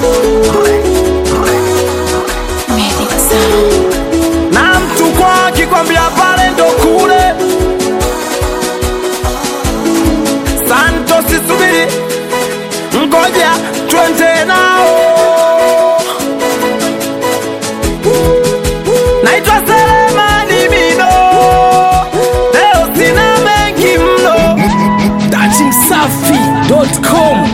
Medic Sound. na mtu kwa akikwambia pale ndo kule santo sisubiri ngoja twende nao naitwa selemani mino leo sina mengi mno datimsafi.com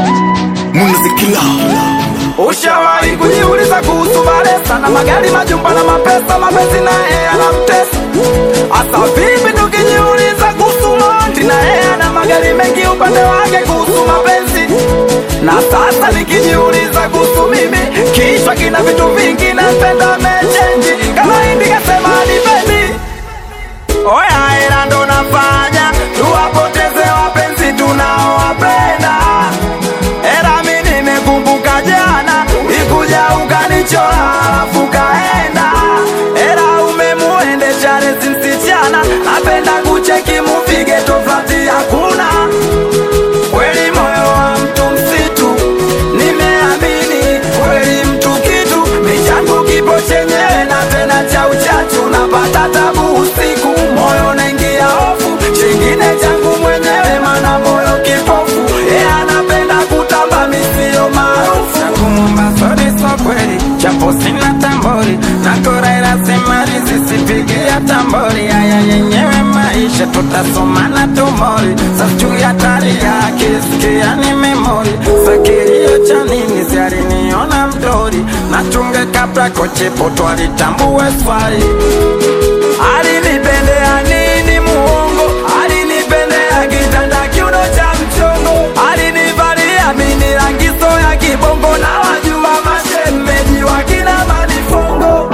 Ushawahi kujiuliza kuhusu Baresa na magari, majumba na mapesa, mapenzi na yeye anamtesa? Asa vipi tukijiuliza kuhusu Mondi na yeye ana magari mengi upande wake kuhusu mapenzi? Na sasa nikijiuliza kuhusu mimi, kichwa kina vitu vingi, napenda mechenji kama hindi kasema nipendi Oya, hela ndo nafanya tuwapoteze wapenzi tunaowapenda. Hela mi nimekumbuka jana, ikuja ukanichora alafu kaenda. Hela umemuendesha resi msichana, apenda kucheki mupige tofauti hakuna. Kweli moyo wa mtu msitu, nimeamini kweli mtu kitu, michangu kipo chenyewe na tena cha uchachu, napata tabu usiku, moyo naingia hofu, chengine changu mwenyewe, mana moyo kipofu, yeye anapenda kutamba misio maarufu. Nakumba sori so kweli japo sina tambori nakoraira semari zisipigia tambori haya yenyewe maisha tutasomana tumori sasjuu ya tari yake sikia ni memori sakirio cha nini zialiniona mdori nachunge kabla kochepo twalitambue swali Alinipendea nini muongo, alinipendea kitanda kiuno cha mchongo, alinivalia mini rangiso ya kibongo na wajua mashemeji wakina manifongo.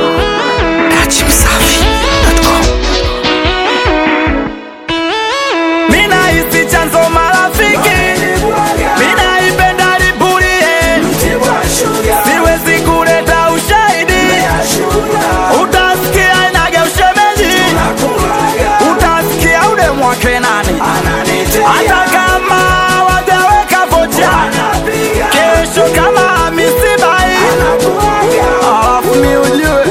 Mina hisi chanzo marafiki, mina ipenda lipulie, siwezi kuleta ushahidi, utasikia inage ushemeji, utasikia ule mwake nani, hata kama wajaweka vocha, kesho kama misibai, alafu mi ujue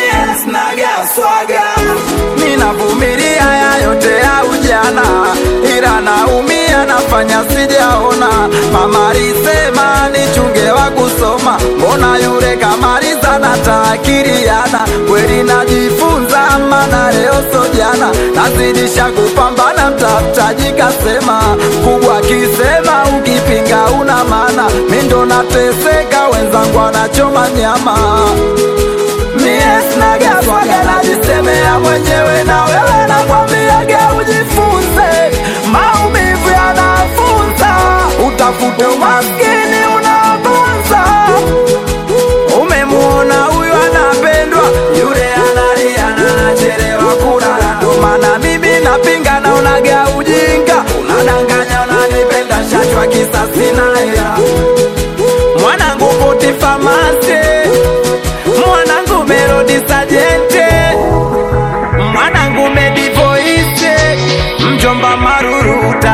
ninavumilia ya yote ya ujana, ila naumia nafanya sijaona. Mama alisema nichunge wa kusoma, mbona yule kamaliza na taakiriana. Kweli najifunza, mana leo so jana, nazidisha kupambana, mtafutaji kasema kubwa kisema, ukipinga una maana, mi ndo nateseka, wenzangu wanachoma nyama mie sinaga swaga najisemea mwenyewe na wewe nakwambiaga ujifunze maumivu yanafunza utafute umaskini unafunza umemuona huyu anapendwa yule analia na anachelewa kulala ndo maana mimi napinga naonaga ujinga unadanganya unanipenda shachwa kisasi na hela mwanangu puti famasi mwanangu melodi sajente mwanangu medivoise mjomba maruruta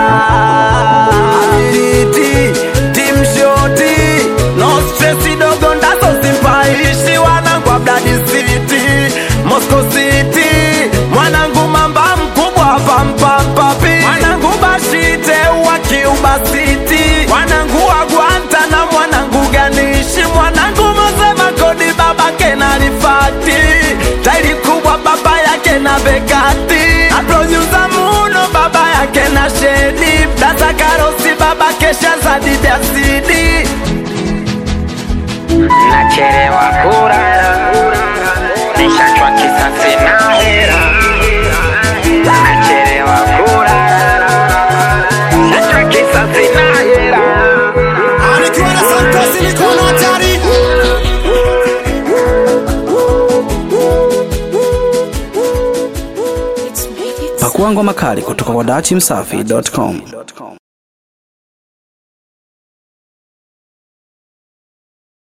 abiliti timshoti no stresi dogo ndazo simpaishi wanangu abdadi city moscow city mwanangu mamba mkubwa pampampapi mwanangu bashite wa kiuba city mwanangu wa gwanta na mwanangu ganishi mwanangu mosema kodi babake na rifati tairi kubwa baba yake na bekati na produsa muno baba yake na shedi dasa karosi baba kesha zadidasidi nachelewa kulala nishachwa kisasi na hera nachelewa kulala nishachwa kisasi na hera Anikiwa na Santosi mikono hatari It's Medic Sound. Pakua ngoma kali kutoka kwa datimsafi.com.